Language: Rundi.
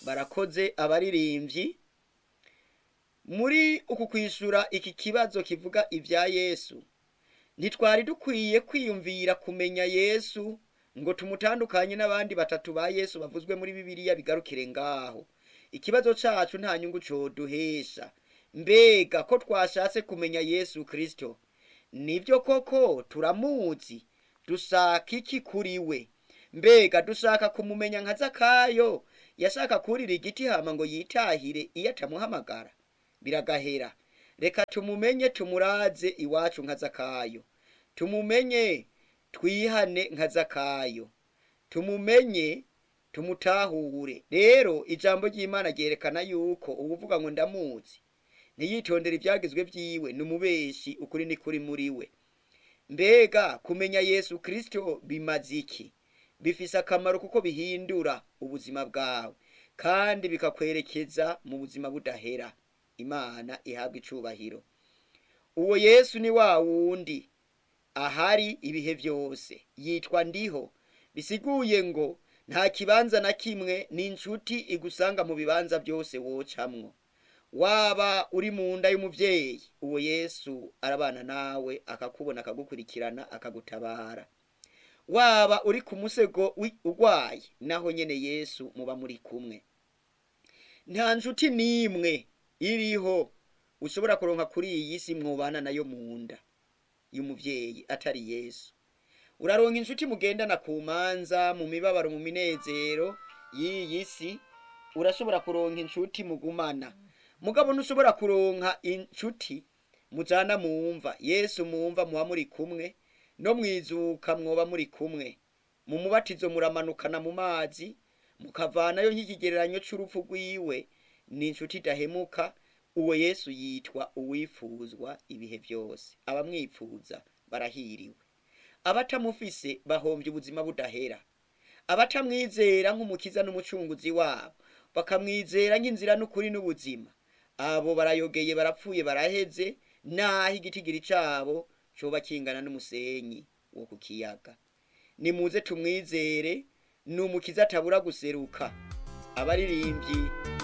barakoze abaririmbyi muri uku kwishura iki kibazo kivuga ibya yesu ntitwari dukwiye kwiyumvira kumenya yesu ngo tumutandukanye n'abandi batatu ba yesu bavuzwe muri bibiliya bigarukire ngaho ikibazo cacu nta nyungu coduhesha mbega ko twashatse kumenya yesu kristo nibyo koko turamuzi dushaka iki kuri we mbega dushaka kumumenya nka zakayo yashaka kurira igiti hama ngo yitahire iyo atamuhamagara biragahera reka tumumenye tumuraze iwacu nka zakayo tumumenye twihane nka zakayo tumumenye tumutahure rero ijambo ry'imana ryerekana yuko uwuvuga ngo ndamuzi ntiyitondere ibyagezwe byiwe ni umubeshi ukuri ni kuri muri we mbega kumenya yesu kristo bimaze iki bifise akamaro kuko bihindura ubuzima bwawe kandi bikakwerekeza mu buzima budahera imana ihabwa icubahiro uwo yesu ni wa wundi ahari ibihe byose yitwa ndiho bisiguye ngo nta kibanza na kimwe ni inshuti igusanga mu bibanza byose wocamwo waba uri mu nda y'umubyeyi uwo yesu arabana nawe akakubona akagukurikirana akagutabara waba uri ku musego urwaye naho nyene yesu muba muri kumwe nta nshuti n'imwe iriho ushobora kuronka kuri iyi si mwubana nayo mu nda y'umuvyeyi atari yesu uraronka inshuti mugendana ku manza mu mibabaro mu minezero y'iyi si urashobora kuronka inshuti mugumana mugabo ntushobora kuronka inshuti mujana mumva yesu mumva muba muri kumwe no mwizuka mwoba muri kumwe mu mubatizo muramanukana mu mazi mukavanayo nk'ikigereranyo c'urupfu rwiwe ni inshuti idahemuka uwo yesu yitwa uwifuzwa ibihe byose abamwipfuza barahiriwe abatamufise bahombye ubuzima budahera abatamwizera nk'umukiza n'umucunguzi wabo bakamwizera nk'inzira n'ukuri n'ubuzima abo barayogeye barapfuye baraheze naho igitigiri cabo coba kingana n'umusenyi wo ku kiyaga nimuze tumwizere ni umukiza atabura guseruka abaririmbyi